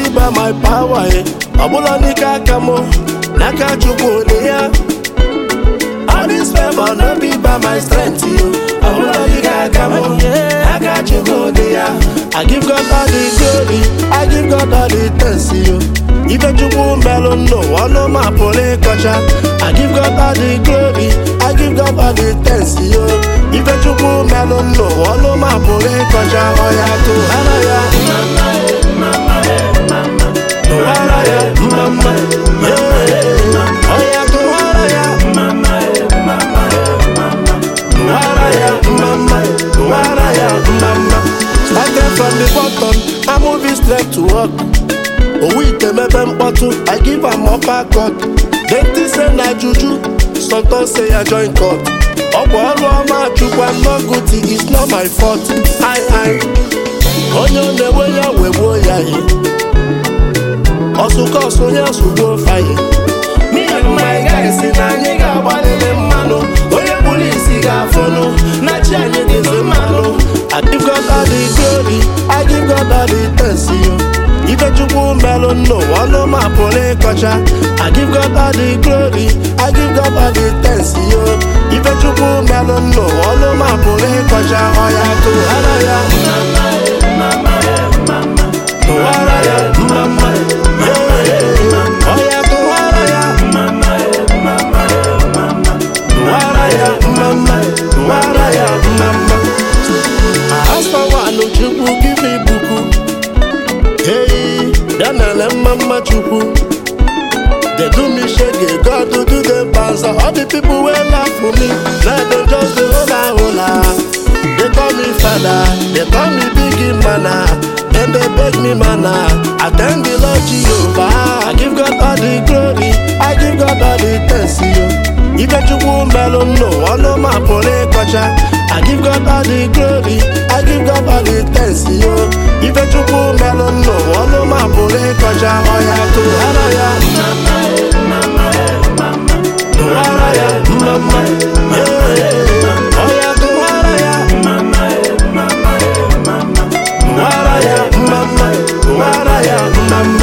by my power eh. ọbụla n'ike aka m n'aka chukwu dị ya all this favor no be by my strength yo ọbụla n'ike aka m n'aka chukwu dị ya I give God all the glory I give God all the thanks yo ife chukwu melụ n'ụwa ọnụ ma pụrụ ịkọcha I give God all the glory I give God all the thanks yo ife chukwu melụ n'ụwa ọnụ ma pụrụ ịkọcha ọya tụghara ya tụghara ya mma yeah. ọya tụghara ya tụghara ya mma tụghara ya mma started from the bottom I move it straight to work owu ite mebe mkpọtụ i give am upper cut denti say na juju sọtọ say ya join court ọ bụ ọrụ ọma chukwu I'm not guilty it's not my fault i i onye ọ na-enwe ya wegbuo ya ihe ọsụkọsụ onye asụgbuo fayi me and my guys si na anyị ga-agbalịrị mmanụ onye kpụrụ isi ga-afụnụ na chi anyị dịzi mmanụ I give God all the glory I give God all the thanks yo ife chukwu melụ n'ụwa ọnụ ma pụrụ ịkọcha I give God all the glory I give God all the thanks yo ife chukwu melụ n'ụwa ọnụ ma pụrụ ịkọcha ọya tụghara ya tụghara ya mma yeah. ọya tụghara ya tụghara ya mma tụghara ya mma asawanụ chukwu give me buku Hey, Daniel Mama Chukwu. They do me shege, God to do them bounce. All the people will laugh for me. Now they just the hola hola. They call me father, they call me big manna. Then they beg me manna. I thank the Lord Jehovah. I give God all the glory. I give God all the thanks yo. Ife chukwu melụ n'ụwa ọnụ ma pụrụ ịkọcha I give God all the glory I give God all the thanks yo Ife chukwu melụ n'ụwa ọnụ ma pụrụ ịkọcha ọya tụghara ya tụghara ya mma yeah. ọya tụghara ya tụghara ya mma tụghara ya mma